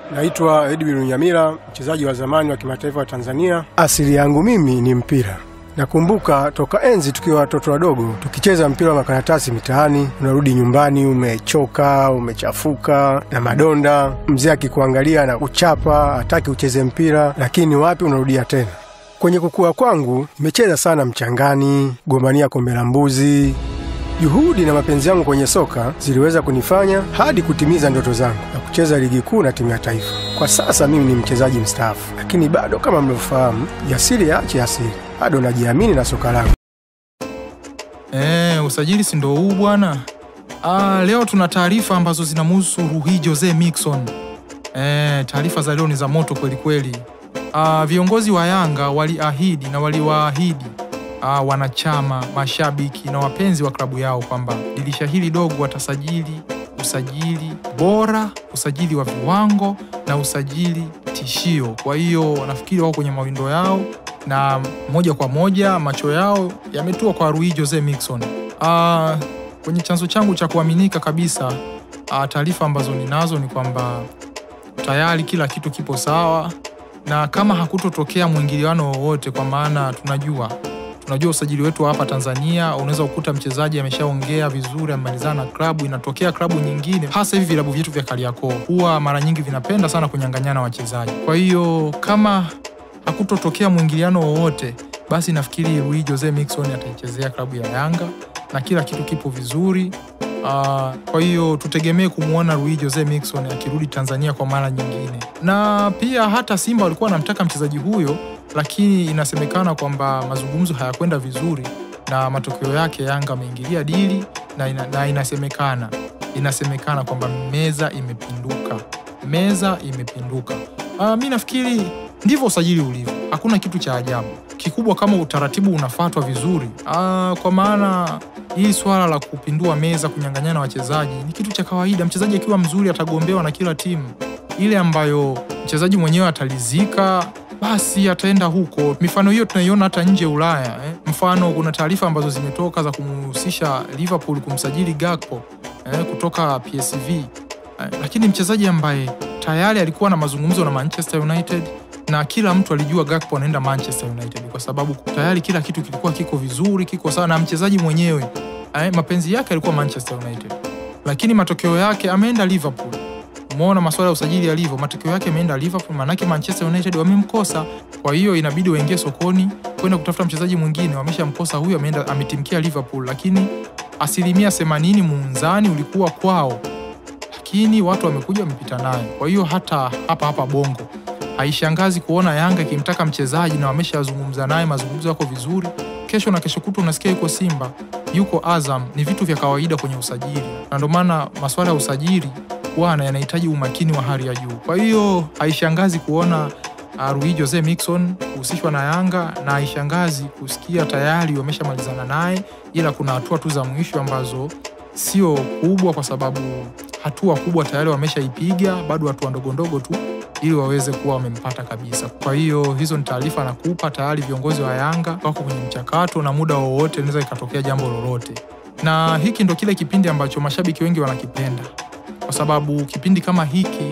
Naitwa Edwin Nyamira, mchezaji wa zamani wa kimataifa wa Tanzania. Asili yangu mimi ni mpira. Nakumbuka toka enzi tukiwa watoto wadogo tukicheza mpira wa makaratasi mitaani. Unarudi nyumbani umechoka, umechafuka na madonda, mzee akikuangalia na kuchapa, hataki ucheze mpira, lakini wapi, unarudia tena. Kwenye kukua kwangu nimecheza sana mchangani, gombania kombe la mbuzi. Juhudi na mapenzi yangu kwenye soka ziliweza kunifanya hadi kutimiza ndoto zangu na kucheza ligi kuu na timu ya taifa. Kwa sasa mimi ni mchezaji mstaafu, lakini bado kama mlivyofahamu, jasiri yaache asiri, bado najiamini na soka langu. Eh, usajili si ndo huu bwana. Ah, leo tuna taarifa ambazo zinamhusu Rui Jose Mixon. Eh, taarifa za leo ni za moto kweli kweli. Ah, viongozi wa Yanga waliahidi na waliwaahidi ah, wanachama, mashabiki na wapenzi wa klabu yao kwamba dirisha hili dogo watasajili usajili bora, usajili wa viwango na usajili tishio. Kwa hiyo nafikiri wako kwenye mawindo yao na moja kwa moja macho yao yametua kwa Rui Jose Mixon. Ah, kwenye chanzo changu cha kuaminika kabisa, ah, taarifa ambazo ninazo ni kwamba tayari kila kitu kipo sawa, na kama hakutotokea mwingiliano wowote, kwa maana tunajua tunajua usajili wetu wa hapa Tanzania, unaweza kukuta mchezaji ameshaongea vizuri, amemalizana na klabu, inatokea klabu nyingine, hasa hivi vilabu vyetu vya Kariakoo huwa mara nyingi vinapenda sana kunyang'anyana wachezaji. Kwa hiyo kama hakutotokea mwingiliano wowote, basi nafikiri Rui Jose Mixon ataichezea klabu ya Yanga na kila kitu kipo vizuri. Uh, kwa hiyo tutegemee kumwona Rui Jose Mixon akirudi Tanzania kwa mara nyingine, na pia hata Simba walikuwa wanamtaka mchezaji huyo, lakini inasemekana kwamba mazungumzo hayakwenda vizuri na matokeo yake Yanga ameingilia dili na, ina, na inasemekana inasemekana kwamba meza imepinduka, meza imepinduka. Uh, mi nafikiri ndivyo usajili ulivyo, hakuna kitu cha ajabu kikubwa kama utaratibu unafuatwa vizuri. Ah, kwa maana hii swala la kupindua meza, kunyang'anyana wachezaji ni kitu cha kawaida. Mchezaji akiwa mzuri atagombewa na kila timu. Ile ambayo mchezaji mwenyewe atalizika, basi ataenda huko. Mifano hiyo tunaiona hata nje ya Ulaya eh. Mfano, kuna taarifa ambazo zimetoka za kumhusisha Liverpool kumsajili Gakpo eh, kutoka PSV eh, lakini mchezaji ambaye tayari alikuwa na mazungumzo na Manchester United na kila mtu alijua Gakpo anaenda Manchester United kwa sababu tayari kila kitu kilikuwa kiko vizuri, kiko sawa, na mchezaji mwenyewe eh, mapenzi yake alikuwa Manchester United, lakini matokeo yake ameenda Liverpool. Umeona masuala ya usajili yalivyo, matokeo yake ameenda Liverpool, maanake Manchester United wamemkosa. Kwa hiyo inabidi waingie sokoni kwenda kutafuta mchezaji mwingine, wameshamkosa huyu, ameenda ametimkia Liverpool, lakini asilimia 80 muunzani ulikuwa kwao, lakini watu wamekuja wamepita naye. Kwa hiyo hata hapa hapa Bongo haishangazi kuona Yanga ikimtaka mchezaji na wameshazungumza naye, mazungumzo yako vizuri. Kesho na kesho kutu unasikia yuko Simba, yuko Azam. Ni vitu vya kawaida kwenye usajili, na ndio maana masuala ya usajili bwana yanahitaji umakini wa hali ya juu. Kwa hiyo haishangazi kuona uh, Rui Jose Mixon kuhusishwa na Yanga na haishangazi kusikia tayari wameshamalizana naye, ila kuna hatua tu za mwisho ambazo sio kubwa, kwa sababu hatua kubwa tayari wameshaipiga, bado hatua ndogondogo tu ili waweze kuwa wamempata kabisa. Kwa hiyo hizo ni taarifa nakupa, tayari viongozi wa Yanga wako kwenye mchakato na muda wowote linaweza ikatokea jambo lolote, na hiki ndo kile kipindi ambacho mashabiki wengi wanakipenda, kwa sababu kipindi kama hiki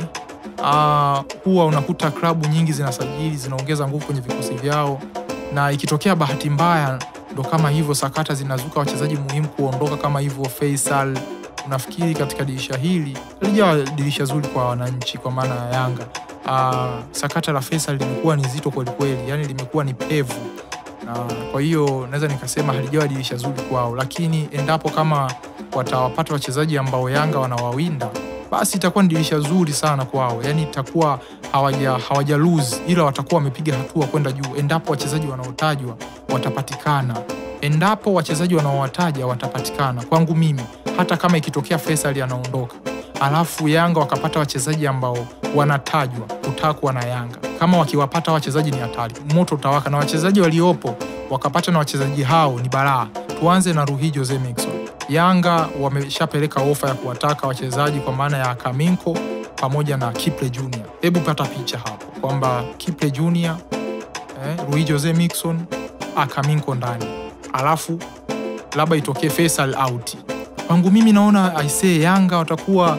uh, huwa unakuta klabu nyingi zinasajili, zinaongeza nguvu kwenye vikosi vyao, na ikitokea bahati mbaya ndo kama hivyo sakata zinazuka, wachezaji muhimu kuondoka kama hivyo Faisal Unafikiri katika dirisha hili lijawa dirisha zuri kwa wananchi, kwa maana ya Yanga. Uh, sakata la Faisal limekuwa ni zito kwelikweli, yani limekuwa ni pevu na kwa hiyo naweza nikasema halijawa dirisha zuri kwao, lakini endapo kama watawapata wachezaji ambao Yanga wanawawinda basi itakuwa ni dirisha zuri sana kwao, yani itakuwa hawaja, hawaja lose, ila watakuwa wamepiga hatua kwenda juu endapo wachezaji wanaotajwa watapatikana, endapo wachezaji wanaowataja watapatikana. Kwangu mimi hata kama ikitokea Faisal anaondoka alafu Yanga wakapata wachezaji ambao wanatajwa kutakwa na Yanga, kama wakiwapata wachezaji ni hatari, moto utawaka, na wachezaji waliopo wakapata na wachezaji hao ni balaa. Tuanze na Rui Jose Mixon. Yanga wameshapeleka ofa ya kuwataka wachezaji kwa maana ya Kaminko pamoja na Kiple Junior. Hebu pata picha hapo kwamba Kiple Junior, eh, Rui Jose Mixon, Akaminko ndani, alafu labda itokee Faisal out kwangu mimi naona aisee, Yanga watakuwa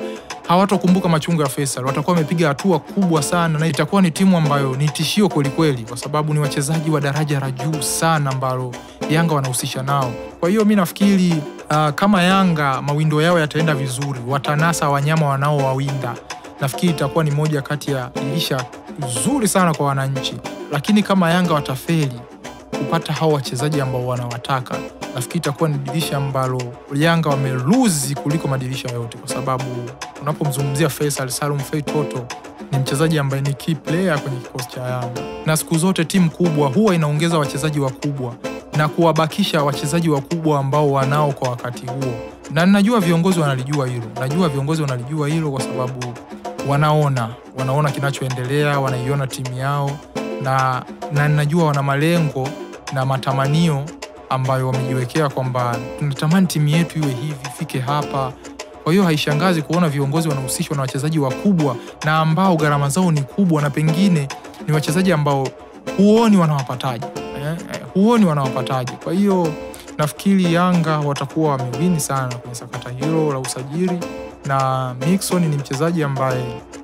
hawatokumbuka machungu ya Faisal, watakuwa wamepiga hatua kubwa sana, na itakuwa ni timu ambayo ni tishio kwelikweli, kwa sababu ni wachezaji wa daraja la juu sana ambalo Yanga wanahusisha nao. Kwa hiyo mi nafikiri uh, kama Yanga mawindo yao yataenda vizuri, watanasa wanyama wanaowawinda, nafikiri itakuwa ni moja kati ya dirisha zuri sana kwa wananchi, lakini kama Yanga watafeli kupata hao wachezaji ambao wanawataka, nafikiri itakuwa ni dirisha ambalo Yanga wameluzi kuliko madirisha yote, kwa sababu unapomzungumzia Faisal Salum Fei Toto ni mchezaji ambaye ni key player kwenye kikosi cha Yanga, na siku zote timu kubwa huwa inaongeza wachezaji wakubwa na kuwabakisha wachezaji wakubwa ambao wanao kwa wakati huo, na najua viongozi wanalijua hilo, najua viongozi wanalijua hilo kwa sababu wanaona wanaona kinachoendelea, wanaiona timu yao na, na najua wana malengo na matamanio ambayo wamejiwekea kwamba tunatamani timu yetu iwe hivi, ifike hapa. Kwa hiyo haishangazi kuona viongozi wanahusishwa na wachezaji wakubwa na ambao gharama zao ni kubwa, na pengine ni wachezaji ambao huoni wanawapataje, eh, eh, huoni wanawapataje. Kwa hiyo nafikiri Yanga watakuwa wamewini sana kwenye sakata hilo la usajili, na Mixon ni mchezaji ambaye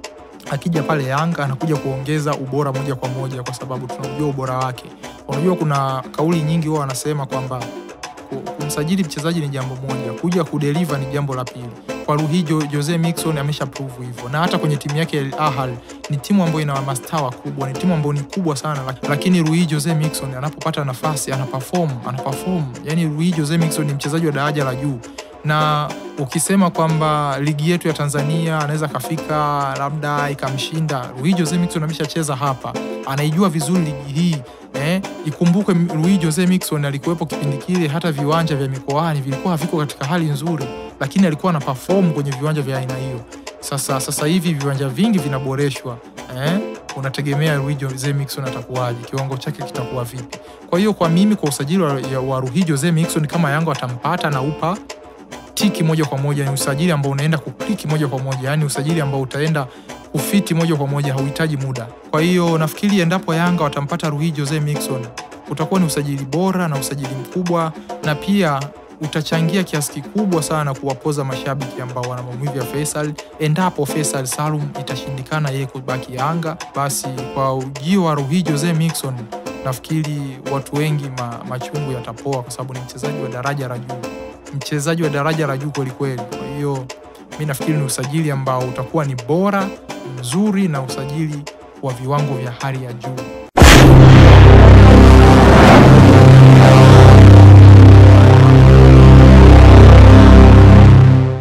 akija pale Yanga anakuja kuongeza ubora moja kwa moja, kwa sababu tunajua ubora wake. Unajua, kuna kauli nyingi huwa wanasema kwamba ku- kumsajili mchezaji ni jambo moja, kuja kudeliver ni jambo la pili. Kwa Ruhi Jo- Jose Mixon amesha prove hivyo, na hata kwenye timu yake Al Ahly ni timu ambayo ina mastaa wakubwa, ni timu ambayo ni kubwa sana, lak- lakini Ruhi Jose Mixon anapopata nafasi ana perform, ana perform. Yani Ruhi Jose Mixon ni mchezaji wa daraja la juu na ukisema kwamba ligi yetu ya Tanzania anaweza kafika labda ikamshinda Rui Jose Mixon, ameshacheza hapa, anaijua vizuri ligi hii eh. Ikumbuke Rui Jose Mixon alikuwepo kipindi kile, hata viwanja vya mikoani vilikuwa haviko katika hali nzuri, lakini alikuwa ana perform kwenye viwanja vya aina hiyo. Sasa sasa hivi viwanja vingi vinaboreshwa eh, unategemea Rui Jose Mixon atakuwaje, kiwango chake kitakuwa vipi? Kwa hiyo kwa mimi, kwa usajili wa, ya- wa Rui Jose Mixon, kama Yanga watampata na upa tiki moja kwa moja, ni usajili ambao unaenda kukliki moja kwa moja, yani usajili ambao utaenda kufiti moja kwa moja, hauhitaji muda. Kwa hiyo nafikiri endapo Yanga watampata Rui Jose Mixon, utakuwa ni usajili bora na usajili mkubwa, na pia utachangia kiasi kikubwa sana kuwapoza mashabiki ambao wana maumivu ya Faisal. Endapo Faisal Salum itashindikana yeye kubaki Yanga, basi kwa ujio wa Rui Jose Mixon nafikiri watu wengi ma, machungu yatapoa, kwa sababu ni mchezaji wa daraja la juu mchezaji wa daraja la juu kwelikweli. Kwa hiyo mi nafikiri ni usajili ambao utakuwa ni bora mzuri na usajili wa viwango vya hali ya juu.